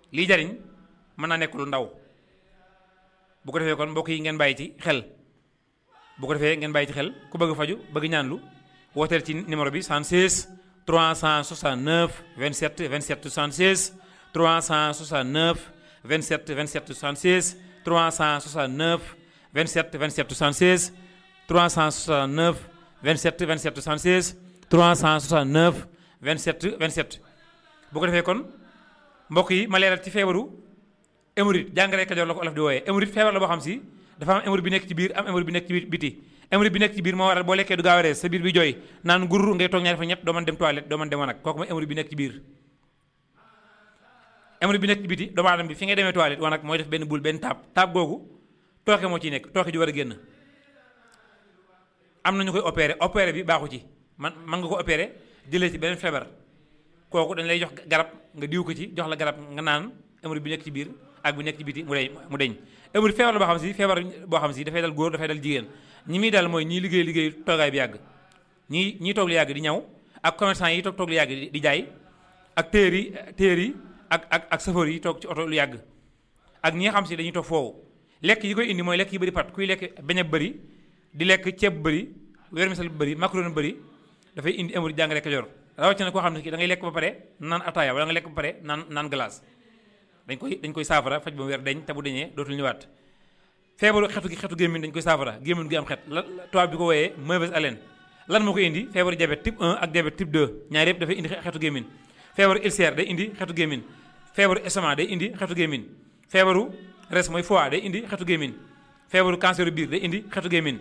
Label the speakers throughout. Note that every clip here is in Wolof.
Speaker 1: lii jariñ mën naa nekk lu ndaw bu ko defee kon mbokk yi ngeen bàyyi ci xel bu ko defee ngeen bàyyi ci xel ku bëgg faju bëgg ñaanlu wooteel ci numéro bi 76 369 27 27 76 369 27 27 76 369 27 27 76 369 27 27 76 369 27 27 bu ko defee kon mbokk yi ma leeral ci feebaru hémorroïde jàngare Kajoor la ko olof di wooyee hémorroïde feebar la boo xam si dafa am hémorroïde bi nekk ci biir am hémorroïde bi nekk ci biir biti hémorroïde bi nekk ci biir moo waral boo lekkee du gaaw a rees sa biir bi jooy naan gur ngay toog ñaari fa ñett doo mën dem toilette doo mën dem wanag kooku mooy hémorroïde bi nekk ci biir hémorroïde bi nekk ci biti doomu aadama bi fi ngay demee toilette wanag mooy def benn bul benn taab taab googu tooke moo ciy nekk tooke ju war a génn am na ñu koy opéré opéré bi baaxu ci man man nga ko opéré jëlee ci beneen feebar kooku dañ lay jox garab nga diw ko ci jox la garab nga naan hémorroïde bi nekk ci biir ak bi nekk ci biti mu deñ mu deñ hémorroïde feebar la boo xam si feebar boo xam si dafay dal góor dafay dal jigéen ñi muy dal mooy ñii liggéey liggéey toogaay bi yàgg ñii ñii toog lu yàgg di ñaw ak commerçant yi toog toog lu yàgg di jaay ak téer yi téer yi ak ak ak chauffeur yi toog ci oto lu yàgg ak ñi nga xam si dañuy toog foofu lekk yi koy indi mooy lekk yi bëri pat kuy lekk beñe bëri di lekk ceeb bu bëri vermicelle bu bëri macaroni bëri dafay indi hémorroïde jàngare Kajoor rawatina koo xam ne kii da ngay lekk ba pare naan ataaya wala nga lekk ba pare naan naan glace dañ koy dañ koy saafara faj ba mu weer deñ te bu deñee dootul ñëwaat feebaru xetu gi xetu gémmiñ dañ koy saafara gémmiñ gi am xet la tubaab bi ko wooyee mauvaise haleine lan moo koy indi feebaru diabète type 1 ak diabète type 2 ñaar yëpp dafay indi xetu gémmiñ feebaru ulcère day indi xetu gémmiñ feebaru estomac day indi xetu gémmiñ feebaru res mooy foie day indi xetu gémmiñ feebaru cancer biir day indi xetu gémmiñ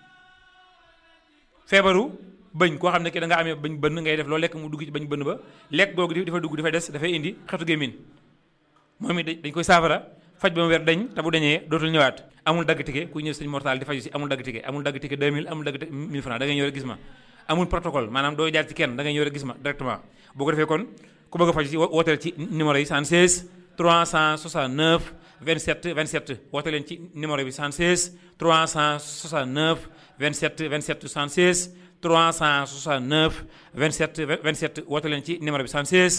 Speaker 1: feebaru bëñ koo xam ne ki da nga amee bëñ bënn ngay def loo lekk mu dugg ci bëñ bënn ba lekk googu di dafa dugg dafay des dafay indi xetu gémmiñ moom it dañ koy saafara faj ba mu weer dañ te bu dañee dootul ñëwaat amul dagg tike ku ñëw sëñ mortal di faju si amul dagg tike amul dagg tike 2000 amul dagg 1000 francs da ngay ñëw rek gis ma amul protocole maanaam doo jaar ci kenn da ngay ñëw rek gis ma directement boo ko defee kon ku bëgg a faju si wooteel ci numéro yi 76 369 27 27 woote leen ci numéro bi 76 369 27 27 76 369 27 27 woote leen ci numéro bi 76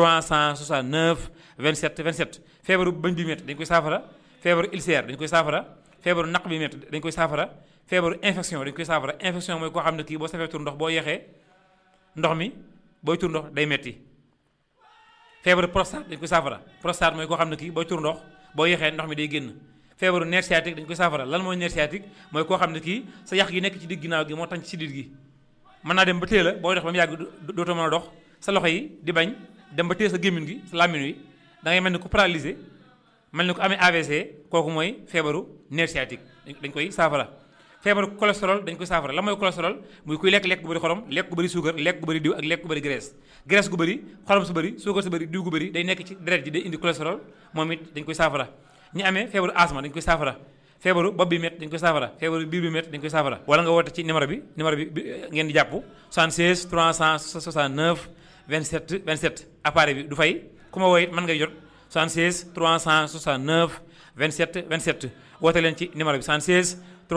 Speaker 1: 369 27 27 feebaru bëñ bi métti dañ koy saafara feebaru ulcère dañ koy saafara feebaru naq bi métti dañ koy saafara feebaru infection dañ koy saafara infection mooy koo xam ne kii boo safee tur ndox boo yeexee ndox mi booy tur ndox day metti feebaru prostate dañ koy saafara prostate mooy koo xam ne kii booy tur ndox boo yeexee ndox mi day génn feebaru nerf sciatique dañ koy saafara lan mooy nerf sciatique mooy koo xam ne kii sa yax gi nekk ci digg ginnaaw gi moo tax ci sidit gi mën naa dem ba téye la booy dox ba mu yàgg dootoo mën a dox sa loxo yi di bañ dem ba téye sa gémmiñ gi sa làmmiñ wi da ngay mel ni ku paralysé mel ni ku amee AVC kooku mooy feebaru nerf sciatique dañ koy saafara feebaru cholestérol dañ koy saafara la mooy cholestérol muy kuy lekk lekk gu bëri xorom lekk gu bëri suukar lekk gu bëri diw ak lekk gu bëri graisse graisse gu bëri xorom su bëri suukar su bëri diw gu bëri day nekk ci deret ji day indi cholestérol moom it dañ koy saafara ñi amee feebaru asma dañ koy saafara feebaru bopp bi métti dañ koy saafara feebaru biir bi métti dañ koy saafara wala nga woote ci numéro bi numéro bi ngeen di jàpp 76 369 27 27 appareil bi du fay ku ma woo it mën ngay jot 76 369 27 27 woote leen ci numéro bi 76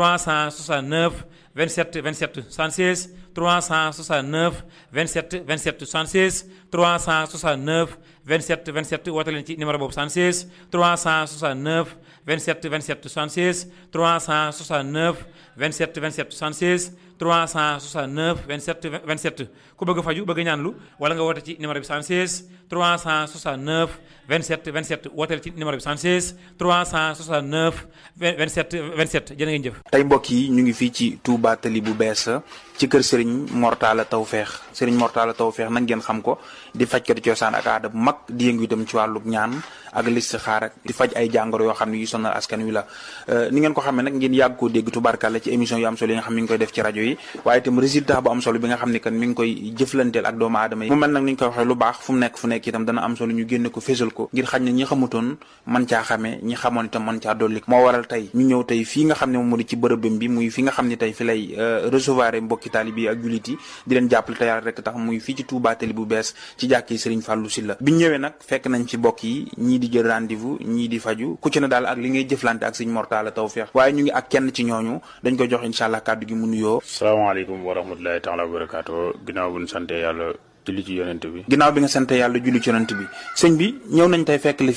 Speaker 1: 369 27 27 76 369 27 27 76 369 27 27 woote leen ci numéro boobu 76 369 27 27 76 369 27 27 76 369 27 27 ku bëgg a faju bëgg a ñaanlu wala nga woote ci numéro bi 76 369 27 27 wooteel ci numéro bi 76 369 27 27 jërë ngeen jëf.
Speaker 2: tey mbokk yi ñu ngi fii ci Touba Tali bu bees ci kër Serigne Mortala Tawfeex Serigne Mortala Tawfeex nag ngeen xam ko di fajkatu cosaan ak aada bu mag di yëngu itam ci wàllu ñaan ak listixaar ak di faj ay jàngoro yoo xam ne yu sonal askan wi la ni ngeen ko xamee nag ngeen yàgg koo dégg tubarkalla ci émission yu am solo yi nga xam mi ngi koy def ci rajo yi waaye itam résultat bu am solo bi nga xam ne kan mi ngi koy jëflanteel ak doomu aadama yi mu mel nag ni ñu koy waxee lu baax fu mu nekk fu nekk itam dana am solo ñu génne ko fésal ko ngir xañ na ñi xamutoon man caa xamee ñi xamoon itam man caa dolli moo waral tey ñu ñëw tey fii nga xam ne moom moo di ci bërëbam bi muy fi nga xam ne tey fi lay recevoir mbokki taalibe yi ak jullit yi di leen jàppale te yàlla rek tax muy fii ci Touba Tali bu bees ci jàkki Serigne Fallou Sylla bi ñëwee nag fekk nañ ci bokk yi ñii di jël rendez-vous ñii di faju ku ci ne daal ak li ngay jëflante ak Serigne Mortala Tawfeex waaye ñu ngi ak kenn ci ñooñu dañ koy jox incha allah kàddu gi mu nuyoo
Speaker 3: salaamaaleykum wa rahmatulahi taala wa barakaatu ginnaaw bu ñu sante yàlla julli ci yonent bi
Speaker 2: ginnaaw bi nga sant yàlla julli ci yonent bi sëñ bi ñëw nañ tey fekk li